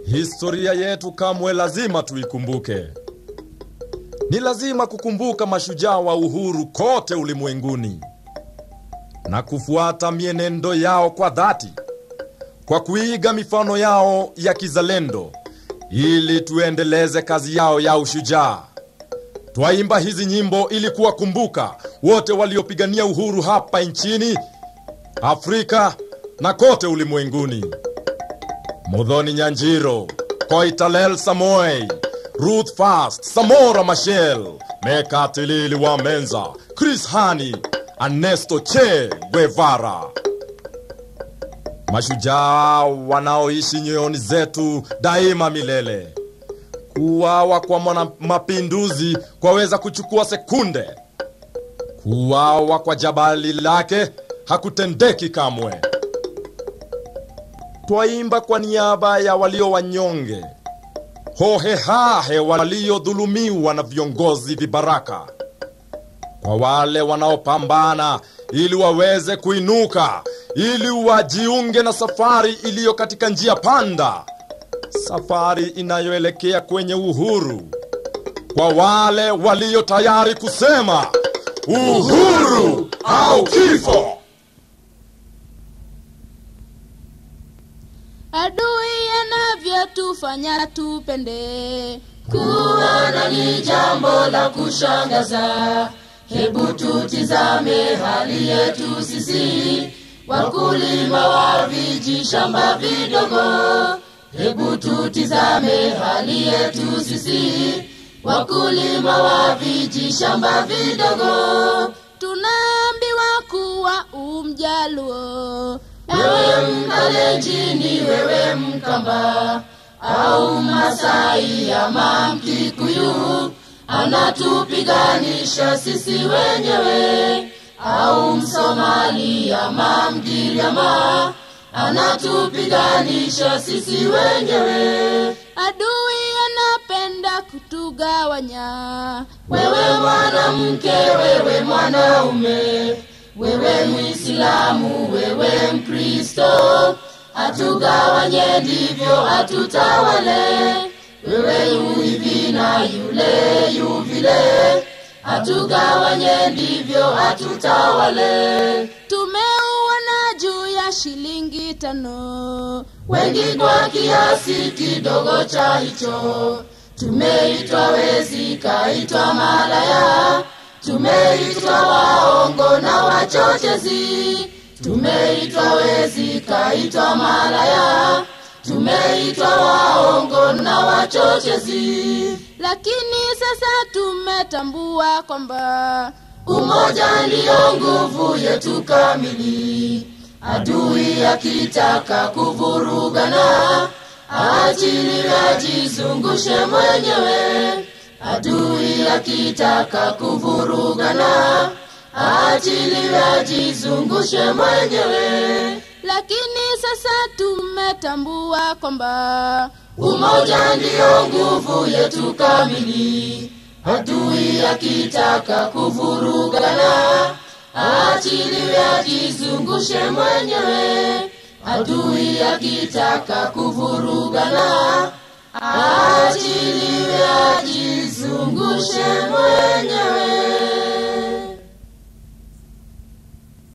Historia yetu kamwe lazima tuikumbuke. Ni lazima kukumbuka mashujaa wa uhuru kote ulimwenguni na kufuata mienendo yao kwa dhati, kwa kuiga mifano yao ya kizalendo, ili tuendeleze kazi yao ya ushujaa. Twaimba hizi nyimbo ili kuwakumbuka wote waliopigania uhuru hapa nchini, Afrika na kote ulimwenguni. Mudhoni Nyanjiro, Koitalel Samoei, Ruth Fast, Samora Machel, Mekatilili wa Menza, Chris Hani, Ernesto Che Guevara. Mashujaa wanaoishi nyoyoni zetu daima milele. Kuuawa kwa mwana mapinduzi kwaweza kuchukua sekunde. Kuuawa kwa jabali lake hakutendeki kamwe. Twaimba kwa niaba ya walio wanyonge, hohehahe waliodhulumiwa na viongozi vibaraka, kwa wale wanaopambana ili waweze kuinuka, ili wajiunge na safari iliyo katika njia panda, safari inayoelekea kwenye uhuru, kwa wale walio tayari kusema uhuru au kifo. adui anavyotufanya tupende kuona ni jambo la kushangaza. Hebu tutizame hali yetu sisi wakulima wa vijishamba vidogo. Hebu tutizame hali yetu sisi wakulima wa vijishamba vidogo. tunaambiwa kuwa umjaluo Wewe Mkalenjini, wewe Mkamba au Masai ama Mkikuyu, anatupiganisha sisi wenyewe, au Msomali ama Mgiriama, anatupiganisha sisi wenyewe. adui anapenda kutugawanya Wewe mwanamke, wewe mwanaume, wewe Muislamu, wewe Mkristo, atugawanye ndivyo atutawale. Wewe yu hivi na yule yu vile, atugawanye ndivyo atutawale. tumeuona juu ya shilingi tano wengi kwa kiasi kidogo cha hicho. Tumeitwa wezi, kaitwa malaya, tumeitwa waongo na wachochezi. Tumeitwa wezi, kaitwa malaya, tumeitwa waongo na wachochezi. lakini sasa tumetambua kwamba Umoja ndiyo nguvu yetu kamili. Adui akitaka kuvurugana, aachiliwe ajizungushe mwenyewe. Adui akitaka kuvurugana, aachiliwe ajizungushe mwenyewe. lakini sasa tumetambua kwamba Umoja ndiyo nguvu yetu kamili. Adui akitaka kuvurugana, aachiliwe ajizungushe mwenyewe. Adui akitaka kuvurugana, aachiliwe ajizungushe mwenyewe.